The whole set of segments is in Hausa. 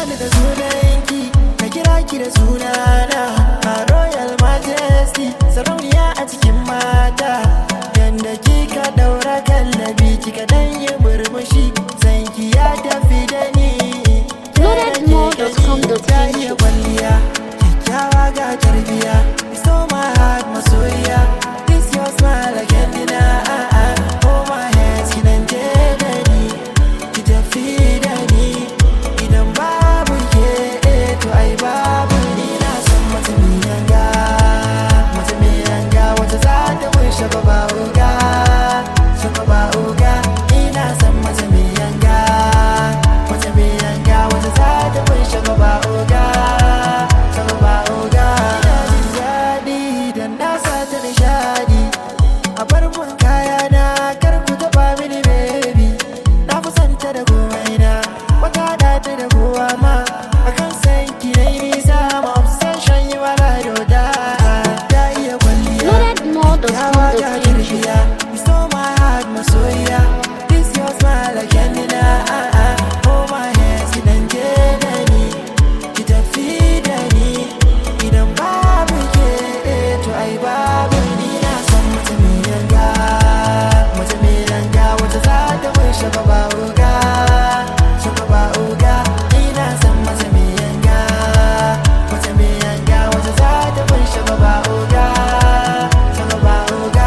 ni da sunanki na kira ki da sunana a royal majesty sarauniya a cikin mata yanda kika daura kallabi kika dan yi murmushi sanki ya tafi da ni Loadedmore.com.ng. ta iya kwalliya kyakkyawa ga tarbiya so my heart masoyiya this your smile again dina ah ah oh my hands ki dan je da ni ki tafi da ni idan babu ke eh, to ai babu ni na san mata mai yanga mata mai yanga wata za ta mun shaba ba uga shaba ba uga ina san mata mai yanga wata mai yanga wata za ta mun shaba ba uga shaba ba uga ina jin daɗi dan na sa ta nishadi a bar mun kaya na kar ku taɓa mini baby na fi santa da komai na wata da ta da kowa ma akan san ki na yi nisa ma obsession yi wala doda ta iya kwalliya Yawa ga Loadedmore.com.ng. kirkiya You stole my heart masoyiya This your smile again dina ah ah Hold my hands ki dan je da ni Ki tafi da ni Idan babu ke eh, to ai babu ni na san mace mai yanga Mace mai yanga wata za ta mun shaba ba uga Shaba ba uga Ina san mace mai yanga Mace mai yanga wata za ta mun shaba ba uga Shaba ba uga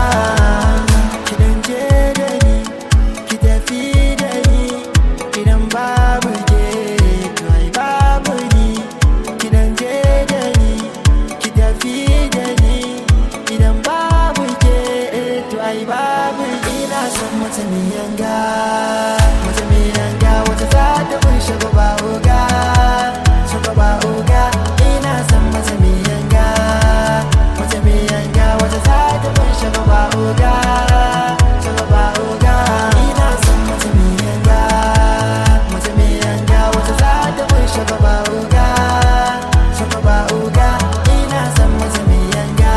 Ki dan je da ni Ki tafi da ni Idan babu ke to ai babu ni Ki dan je da ni Ki tafi da ni Idan babu ke to ai babu ni Ina son mace mai yanga Mace mai yanga wata za ta kun shaba ba uga Shaba ba uga Ina son mace mai yanga Mace mai yanga wata za ta kun shaba ba uga Shaba ba uga Ina son mace mai yanga Mace mai yanga wata za ta kun shaba ba uga Shaba ba uga Ina son mace mai yanga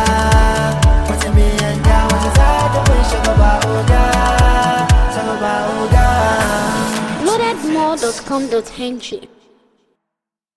Mace mai yanga wata za ta kun shaba ba uga Shaba ba uga Loadedmore.com.ng.